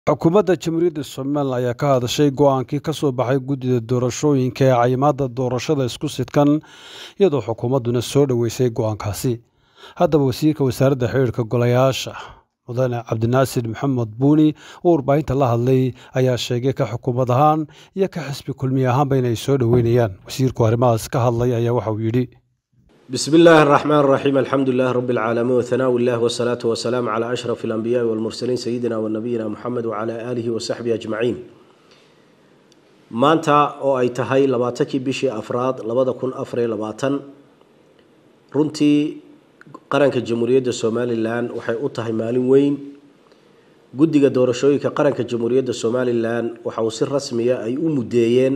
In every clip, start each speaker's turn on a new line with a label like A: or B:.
A: xukuumadda jamhuuriyadda somalilan ayaa ka hadashay go-aankii ka soo baxay guddida doorashooyinka ee cayimaadda doorashada isku sidkan iyadoo xukuumadduna soo dhoweysay go-aankaasi haddaba wasiirka wasaaradda xiriirka golayaasha mudane cabdinaasir maxamed buuni oo warbaahinta la hadlay ayaa sheegay ka xukuumad ahaan iyo ka xisbi kulmiye ahaanba inay soo dhoweynayaan wasiirku arrimahaas ka hadlay ayaa waxa uu yidhi
B: بسم الله الرحمن الرحيم الحمد لله رب العالمين وثناء الله والصلاة والسلام على أشرف الأنبياء والمرسلين سيدنا ونبينا محمد وعلى آله وصحبه أجمعين maanta oo ay tahay labaatankii bishii afraad labada kun afariyo labaatan runtii qaranka jamhuuriyadda somalilan waxay u tahay maalin weyn guddiga doorashooyinka qaranka jamhuuriyadda somalilan waxa uu si rasmiya ay u muddeeyeen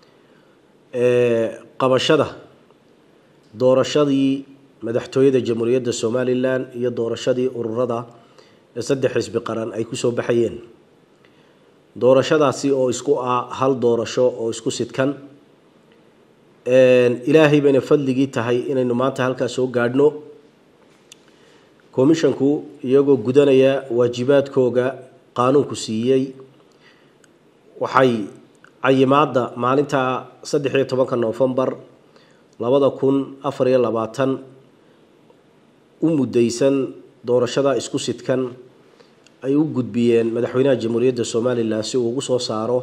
B: qabashada doorashadii madaxtooyada jamhuuriyadda somalilan iyo doorashadii ururada ee saddex xisbi qaran ay kusoo baxayeen doorashadaasi oo isku ah hal doorasho oo isku sidkan ilaahay bayna fadligii tahay inaynu maanta halkaas soo gaadhno commishanku iyagoo gudanaya waajibaadkooga qaanuunku siiyey waxay cayimaadda maalinta saddex iyo tobanka noofembar labada kun afar iyo labaatan u muddaysan doorashada isku sidkan ay u gudbiyeen madaxweynaha jamhuuriyadda somalilan si uu ugu soo saaro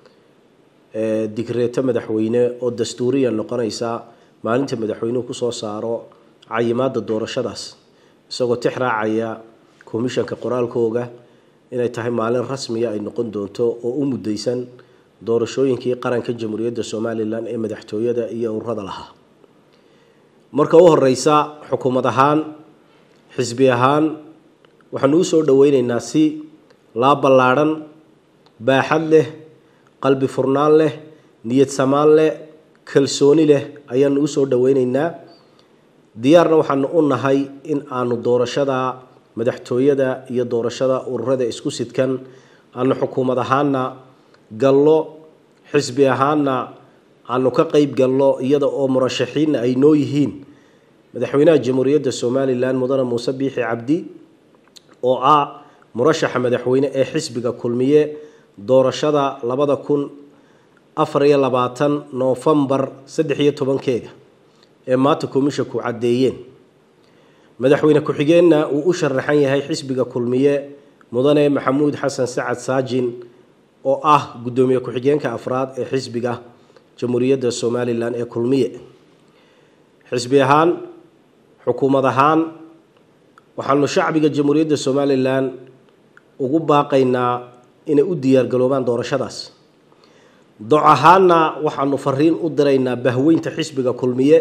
B: digreeto madaxweyne oo dastuuriya noqonaysa maalinta madaxweynuhu kusoo saaro cayimaadda doorashadaas isagoo tix raacaya komishanka qoraalkooga inay tahay maalin rasmiya ay noqon doonto oo u muddaysan doorashooyinkii qaranka jamhuuriyadda somalilan ee madaxtooyada iyo ururada lahaa marka u horeysa xukuumad ahaan xisbi ahaan waxaanu u soo dhoweyneynaa si laa ballaadhan baaxad leh qalbi furnaan leh niyad samaan leh kalsooni leh ayaanu u soo dhoweyneynaa diyaarna waxaanu u nahay in aanu doorashada madaxtooyada iyo doorashada ururada isku sidkan aanu xukuumad ahaana gallo xisbi ahaana aanu ka qeyb galno iyada oo murashaxiinna ay noo yihiin madaxweynaha jamhuuriyadda somalilan mudane muuse biixi cabdi oo ah murashaxa madaxweyne ee xisbiga kulmiye doorashada labada kun afar iyo labaatan noofembar saddex iyo tobankeega ee maanta komishanku caddeeyeen madaxweyne ku-xigeenna uu u sharaxan yahay xisbiga kulmiye mudane maxamuud xasan sacad saajin oo ah guddoomiye ku-xigeenka afraad ee xisbiga jamhuuriyadda somalilan ee kulmiye xisbi ahaan xukuumad ahaan waxaanu shacbiga jamhuuriyadda somalilan ugu baaqaynaa inay u diyaargaroobaan doorashadaas doc ahaanna waxaanu fariin u diraynaa bahweynta xisbiga kulmiye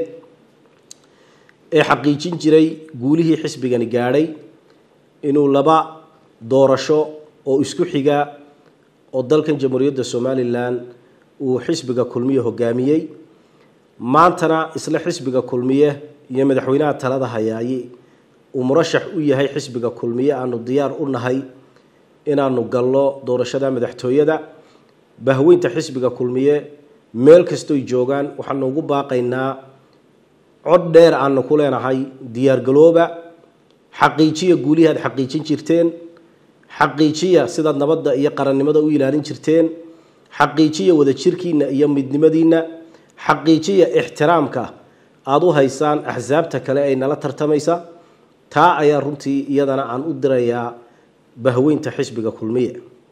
B: ee xaqiijin jiray guulihii xisbigani gaadhay inuu laba doorasho oo isku xiga oo dalkan jamhuuriyadda somalilan uu xisbiga kulmiye hogaamiyey maantana isla xisbiga kulmiye iyo madaxweynaha talada hayaaye uu murashax u yahay xisbiga kulmiye aanu diyaar u nahay inaanu galno doorashada madaxtooyada bahweynta xisbiga kulmiye meel kastoy joogaan waxaanu ugu baaqaynaa cod dheer aanu ku leenahay diyaargalooba xaqiijiya guulihii aad xaqiijin jirteen xaqiijiya sidaad nabadda iyo qarannimada u ilaalin jirteen xaqiijiya wadajirkiina iyo midnimadiina xaqiijiya ixtiraamka aada u haysaan axsaabta kale ay nala tartamaysa taa ayaa runtii iyadana aan u dirayaa bahweynta xisbiga kulmiye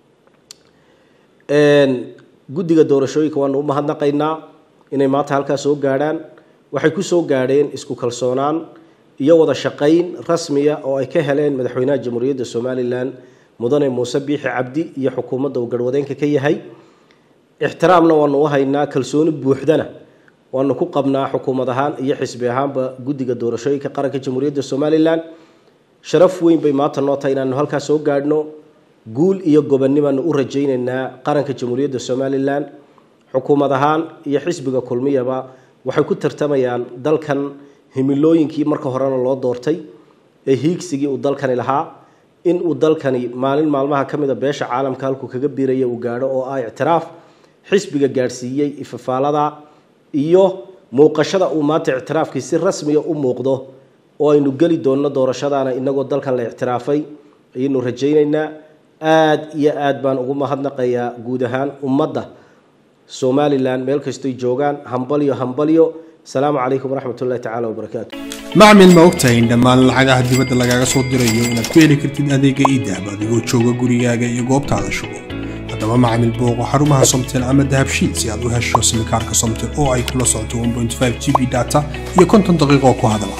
B: guddiga doorashooyinka waanu u mahadnaqaynaa inay maanta halkaas soo gaadhaan waxay ku soo gaadheen isku kalsoonaan iyo wada shaqayn rasmiya oo ay ka heleen madaxweynaha jamhuuriyadda somalilan mudane muuse biixi cabdi iyo xukuumadda uu garhwadeenka ka yahay ixtiraamna waanu u haynaa kalsooni buuxdana waanu ku qabnaa xukuumad ahaan iyo xisbi ahaanba guddiga doorashooyinka qaranka jamhuuriyadda somalilan sharaf weyn bay maanta noo tahay inaanu halkaas soo gaadhno guul iyo gobonnibaanu u rajayneynaa qaranka jamhuuriyadda somalilan xukuumad ahaan iyo xisbiga kulmiyaba waxay ku tartamayaan dalkan himilooyinkii marka horena loo doortay ee hiigsigii uu dalkani lahaa in uu dalkani maalin maalmaha ka mida beesha caalamka halkuu kaga biiraya uu gaadho oo ah ictiraaf xisbiga gaadhsiiyey ifafaalada iyo muuqashada uu maanta ictiraafkii si rasmiya u muuqdo oo aynu geli doonno doorashadaana inagoo dalkan la ictiraafay ayaynu rajaynaynaa aada iyo aada baan ugu mahadnaqayaa guud ahaan ummadda somalilan meel kastoy joogaan hambalyo hambalyo asalaamu calaykum waraxmat ullahi tacala wabarakaatu
C: macmil ma ogtahay in dhammaan lacagaha dibadda lagaaga soo dirayo inaad ku heli kartid adeega iidahab adigoo jooga gurigaaga iyo goobtaada shugo haddaba macmil booqo xarumaha somtel ama dahabshiid si aad u hesho simikaarka somtel oo ay kula socoto 1.5 g b data iyo konton daqiiqo ku hadala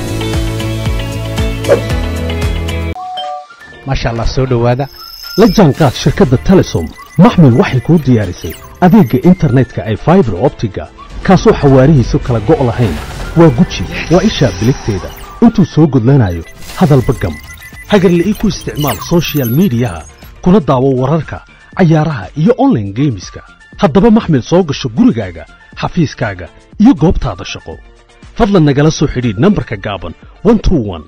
D: maasha allah soo dhowaada la jaanqaad shirkadda telesom maxmil waxay kuu diyaarisay adeegga internetka ay faibar optiga kaasoo xawaarihiisu kala go' lahayn waa guji waa ishaa biligteeda intuu soo gudlanayo hadalba gam hagarle ii ku isticmaal sochial midiyaha kuna daawo wararka cayaaraha iyo onlaine geemiska haddaba maxmil soo gasho gurigaaga xafiiskaaga iyo goobtaada shaqo fadlan nagala soo xidhiidh nambarka gaaban